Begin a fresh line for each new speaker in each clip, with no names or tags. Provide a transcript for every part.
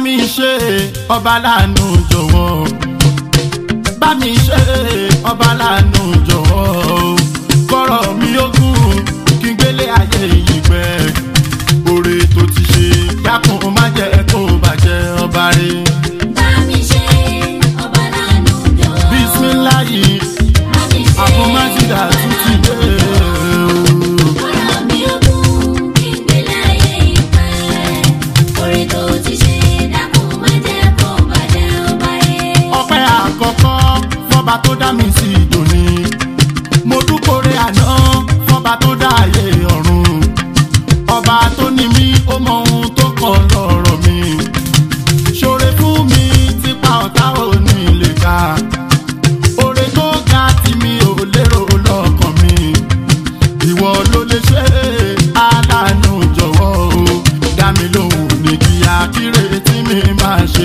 mi ṣe ọba láàánú jọ̀wọ́ bá mi ṣe ọba láàánú jọ̀wọ́ kọ́rọ̀ mi ogún kí n gbélé ayé yìí pẹ́ oore tó ti ṣe dákun má jẹ́ kó bàjẹ́ ọba rẹ̀
Bá mi ṣe ọba lánàá jọ̀wọ́.
bísíláyì
Bá mi ṣe
àfọmájìdá tún ti dé o.
ọ̀rọ̀ mi ogún kí n gbé láyé ìpẹ́. Orí tó ti ṣe dákun má jẹ́ kó bàjẹ́ ọba rẹ̀.
ọpẹ́ àkọ́kọ́ fọba tó dá mi sí ìdòní mo dúkòrè àná fọba tó dá ayé ọ̀run ọba tó ní mí ó mọ ohun tó kọ lọ́rọ̀ mi ṣoore fún mi tipa ọ̀tá ò ní lè ká oore tó ga tí mi ò lérò lọ́kàn mi ìwọ ló lè ṣe é aláàánú jọ̀wọ́ o dá mi lóhùn ní kíá kíre tí mi máa ṣe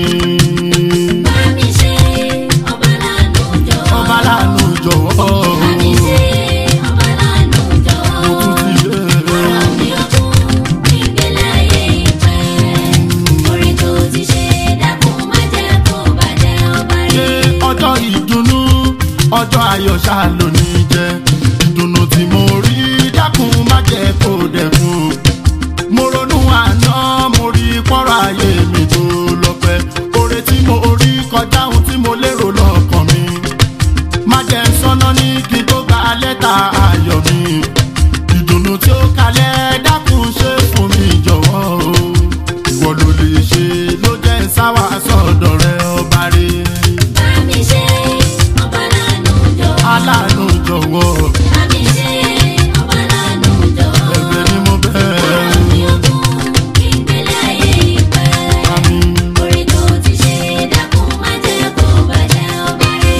pín
Bá mi ṣe ọba lánàá jọ̀wọ́.
ọba láàánú jọ̀wọ́
Bá mi ṣe ọba lánàá jọ̀wọ́.
mo tún ti dé.
Ọ̀rọ̀ mi ogún kí n gbé láyé ìpẹ́. Orí tó ti ṣe dákun má jẹ́ kó bàjẹ́ ọba
ṣe
rẹ̀.
ọjọ́ ìdùnnú ọjọ́ ayọ̀ ṣá lónìí jẹ́ ìdùnnú tí mo rí dákun má jẹ́ kó dẹ̀kun mo ronú àná mo rí pọ́nrọ́ ayé mi tó lọ́pẹ́ oore tí mo rí kọjá ohun tí mo lérò lọ́kàn mi má jẹ́ ń sọ́nà ní kí n tó gba lẹ́tà ayọ̀ mi ìdùnnú tí ó kalẹ̀ dákun ṣe fún mi jọ̀wọ́ o ìwọ ló lè ṣe ló jẹ́ ń sáwà sọ̀dọ̀ rẹ ọba rẹ̀
Bá mi ṣe ọba lánàá jọ̀wọ́.
aláàánú jọ̀wọ́
Bá mi ṣe ọba lánàá jọ̀wọ́.
ẹ̀bẹ̀ ni mo bẹ̀
Ọ̀rọ̀ mi ogún kí n gbé láyé ìpẹ́.
àmì
Orí tó ti ṣe dákun má jẹ́ kó bàjẹ́ ọba rẹ̀.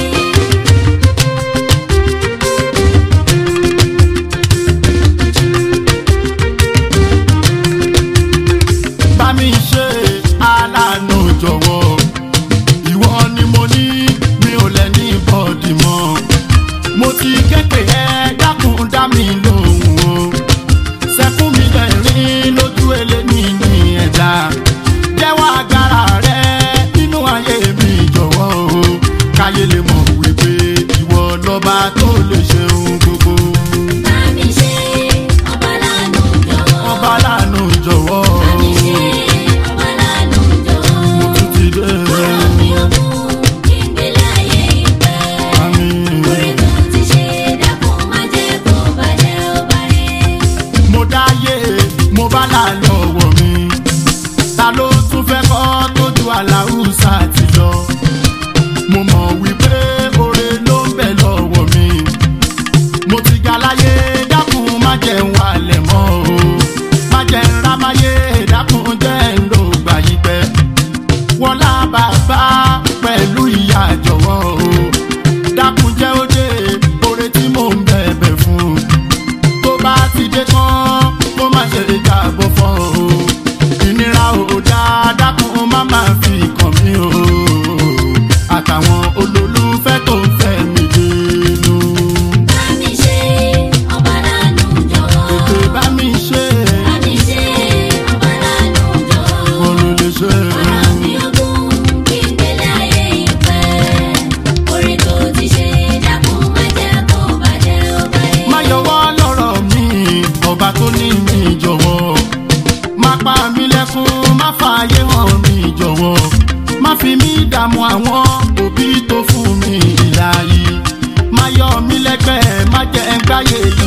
bá mi ṣe aláàánú jọ̀wọ́ ìwọ ni mo ní mi ò lẹ̀ ní bọ́ọ̀dì mọ́ mo ti képe ẹ dákun dá mi lóhùn o sẹ́kún mi lẹ́rìn lójú eléni ní ẹ̀dá jẹ́wọ́ agbára rẹ nínú ayé mi jọ̀wọ́ o káyé lè mọ̀ wípé ìwọ lọ́ba tó lè ṣe ohun gbogbo
Bá mi ṣe ọba lánàá jọ̀wọ́.
ọba láàánú jọ̀wọ́
Bá mi ṣe ọba lánàá jọ̀wọ́.
mo tún ti dé
Ọ̀rọ̀ mi ogún kí n gbé láyé ìpẹ́.
àmì.
Orí tó ti ṣe dákun má jẹ́ kó bàjẹ́ ọba rẹ̀.
mo dáyé mo bá là lọ́wọ́ mi ta ló tún fẹ́ kọ́ tójú aláwùsá ti lọ mo mọ̀ wípé oore ló ń bẹ lọ́wọ́ mi mo ti ga láyé dákun má jẹ́ ń wálẹ̀ mọ́ o má jẹ́ ń rámáyé dákun jẹ́ ń lò gbà yí pẹ́ wọlá bàbá pẹ̀lú ìyá jọ̀wọ́ o dákun jẹ́ ó dé oore tí mò ń bẹ̀bẹ̀ fún tó bá ti dé tán kó má ṣe jábọ̀ fọ́ o ìnira ò dáa dákun má máa fi kàn mí o àtàwọn olólùfẹ́ tó ń fẹ́ mi dénú
Bá mi ṣe ọba lánàá jọ̀wọ́.
ètò bá mi ṣe
Bá mi ṣe ọba lánàá jọ̀wọ́.
wọn ló lè ṣe
Ọ̀rọ̀ mi ogún kí n gbé láyé ìpẹ́. Orí tó ti ṣe dákun má jẹ́ kó bàjẹ́ ọba rẹ̀.
má yọwọ́ lọ́rọ̀ mi ọba tó ní mi jọ̀wọ́ má pa mí lẹ́kún má fààyè hàn mi jọ̀wọ́ má fi mí dààmú àwọn òbí tó fún mi ìlà yìí má yọ mí lẹ́gbẹ̀ẹ́ má jẹ́ ń gbáyé yìí